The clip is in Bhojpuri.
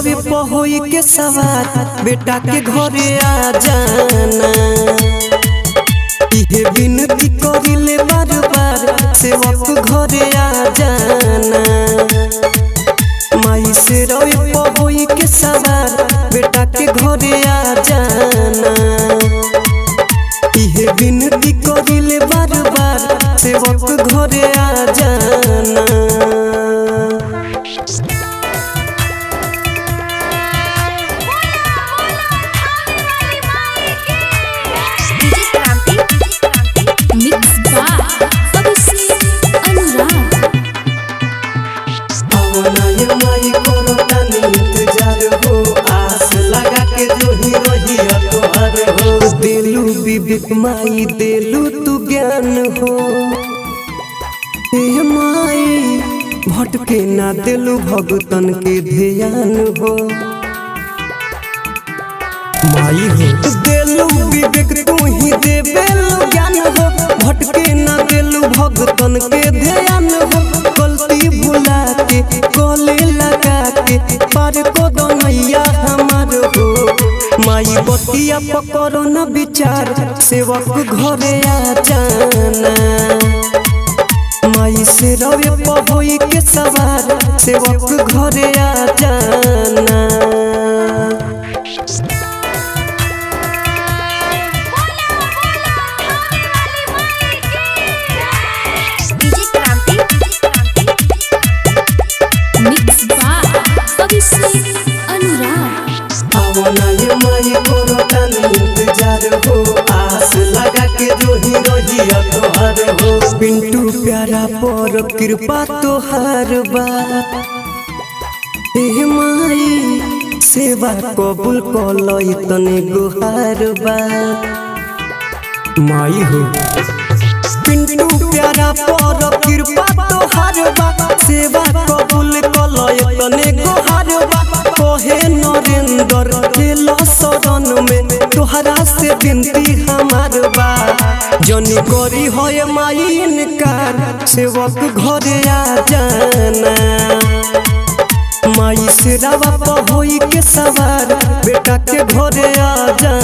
रवि पहोई के सवार बेटा के घरे आ जाना इहे विनती करिले बार बार सेवक घरे आ जाना माई से रवि पहोई के सवार बेटा के घरे आ जाना इहे विनती करिले बार बार सेवक घरे आ जाना डीजे क्रांति मिक्स बाय अभिषेक अनुराग आवना ये माई करो तनी इंतजार हो आस लगा के जो ही रही तोहर हो दिलू विवेक माई दिलू तू ज्ञान हो हे माई भटके ना दिलू भगतन के ध्यान हो माई हो दिलू विवेक तू ही देवेलू ज्ञान हो भटके ना दिलू भगतन के ध्यान हो गलती भुला के गले लगा के पार को दनैया हमार हो माई बतिया पकड़ो न विचार सेवक घरे आ जाना माई से रवे पहोई के सवार सेवक घरे आ जाना डीजे क्रांति मिक्स बाय अभिषेक अनुराग आवना ये माई करो तनी इंतजार हो आस लगा के रोही रोही तोहर हो पिंटू प्यारा पर कृपा तोहार बा हे माई सेवा कबूल कलई तने गुहार बा माई हो पिंटू प्यारा पर कृपा तोहार बा सेवा कबूल कलय तने गोहार बा कहे नरेंद्र खेल शरण में तोहरा से विनती हमार बा जनी करी होय माई इनकार सेवक घरे आ जाना माई से रवा पहोई के सवार बेटा के घरे आ जाना